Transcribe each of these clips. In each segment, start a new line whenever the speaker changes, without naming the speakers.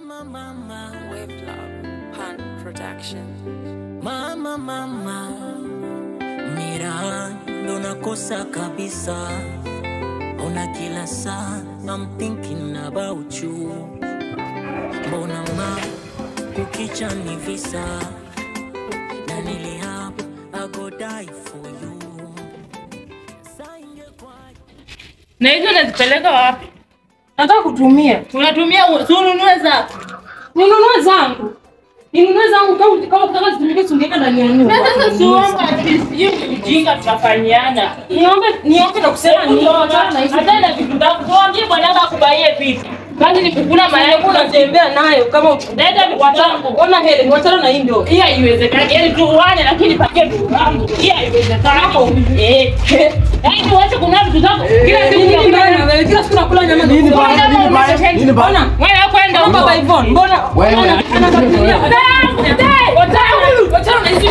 Mama, mama,
Wave Love Pan Production.
mama, mama, mira, ndo nakosa kabisa. Ona kila saa, I'm thinking about you. Mbona ma, kukicha ni visa, na nilihapa, I go die for you. Saa ingekuwa
na hizo unazipeleka wapi?
Nataka kutumia.
Unatumia si ununue zako.
Ninunue zangu. Ninunue zangu kama kama kutaka zitumike singeka ndani ya nyumba.
Na sasa siomba at least hiyo ni ujinga tutafanyiana.
Niombe niombe na kusema ni
Hata na vitu zako tuambie bwananga akubaie vitu. Kazi ni kukula mayai kuna
unatembea nayo kama
Leta vitu zangu.
Ona Helen, wachana na hii ndio.
Hii haiwezekani. Yaani tuuane lakini pakie vitu zangu. Hii haiwezekani. Eh. Yaani tuache kununua vitu zako. Kila siku
Nini
unakula
mbaya na wewe? Kila siku nakula nyama na
Nini
kuku.
baya? Nini baya? Nini baya?
Ona.
Wewe kwenda
Kama
huko.
baba Yvonne, mbona
Wewe.
ona anakatilia.
Wachana na hizi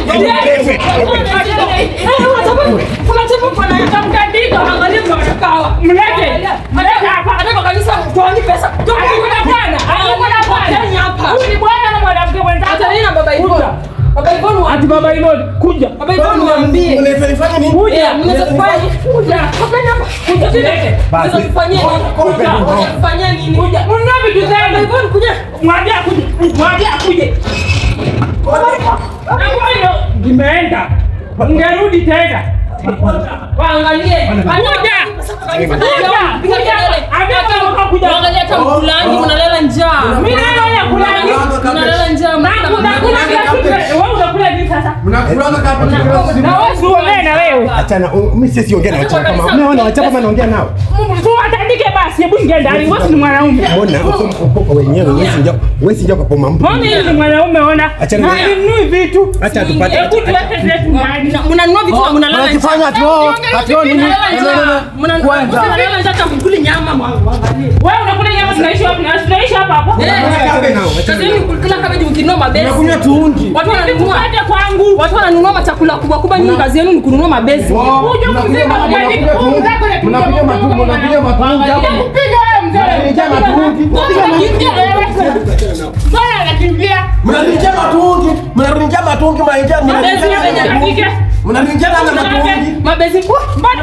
Unachapa kwa nani?
Mtandiko, angalia mnakawa. Mlete. Mlete hapa.
Anataka kabisa toani pesa. Toani
Hakuna bwana. Hakuna bwana.
Toani hapa.
Huyu ni bwana na mwanamke mwenzake.
Hata nini na baba Yvonne? Baba Yvonne wa
Ati baba Iloni, kuja.
Baba Yvonne waambie.
Unaifanya nini?
Eh, mnaweza kufanya. Kuja. Hapa namba. Kuja tulete.
Basi.
Mnaweza kufanyia nini?
Kuja.
Mnaweza kufanyia nini?
Kuja. Ununue vitu
Baba
zangu.
Yvonne kuja.
Mwambie akuje. Mwambie akuje. Na ngoja imeenda. Ungerudi tena.
Waangalie.
Kuja. Kuja. Ambia kama kuja.
Waangalie hata mkulangi mnalala njaa.
Mimi naona kulangi.
Mnalala njaa.
Na unakula kila kitu. Wewe unakula nini sasa?
Mnakulanga kama
Na wewe usiongee na wewe.
Achana, u- mimi sisi ongea na wachapa kama. Umeona wachapa kama naongea nao.
Tu atandike basi, hebu ingia ndani. Wewe ni mwanaume.
Mbona uko uko wenyewe wewe si njoo, wewe si njoo kwa poma mtu.
Mbona yeye ni mwanaume ona?
Achana na-
Halinunui vitu.
Acha tupate.
Hebu tuweke zetu ndani.
Mnanunua vitu na mnalala njaa.
Wanakifanya ati wao, ati wao nini? Kwanza.
Mnalala njaa hata mkuli nyama mwangalie.
Wewe unakula nyama tunaishi wapi? Na tunaishi hapa hapa.
Eh.
Achana nao.
Kazi yenu kula kabeji mkinunua mabesi.
Unakunywa tuungi.
Watu wananunua
Hata kwangu.
watu wananunua machakula kubwa kubwa, nyinyi kazi yenu ni kununua mabesi.
Kuja kuzima mgeni.
Unakunywa matumbo, unakunywa matumbo hapo.
Mpiga wewe mzee.
Mnaniletea matungi.
Unakimbia wewe. Mbona anakimbia?
Mnaniletea matungi. Mnaniletea matungi mnaingia
Mabesi
mnaniletea
yenye
Apige.
Mnaniletea na matungi.
Mabesi kwa
Mbona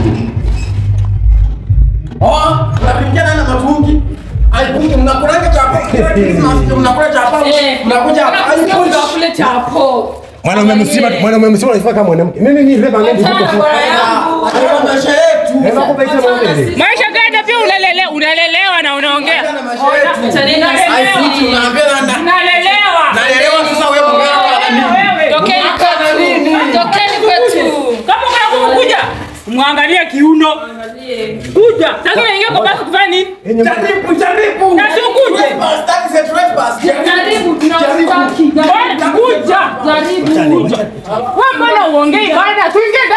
Oh, mnaniletea na matungi. Aipungi mnakulanga chapa. Christmas ndio mnakula chapa. Mnakuja hapa. Aipungi.
kule chapo.
Mwanaume mzima, mwanaume mzima unafaa kama mwanamke. Nini ni reba ngeni huko
Achana
tu.
bora yangu.
Hayo maisha yetu. Hebu kupaisha maombi.
Maisha gani pia unalelewa, unalelewa na unaongea.
Hayo maisha yetu.
Achaneni na
Aipungi
sisi.
unaambia na
Unalelewa.
Naelewa sasa wewe mganga.
Wewe.
Tokeni kwetu. Tokeni kwetu.
Kama kuna kuja. Mwangalie kiuno. Kuja. Sasa unaingia kwa basi kufanya nini?
Jaribu, jaribu.
Na si ukuje.
Trespass, that is a trespass.
Jaribu tunawataki.
Bwana, kuja.
Jaribu.
Wewe mbona uongei bwana? Tuingie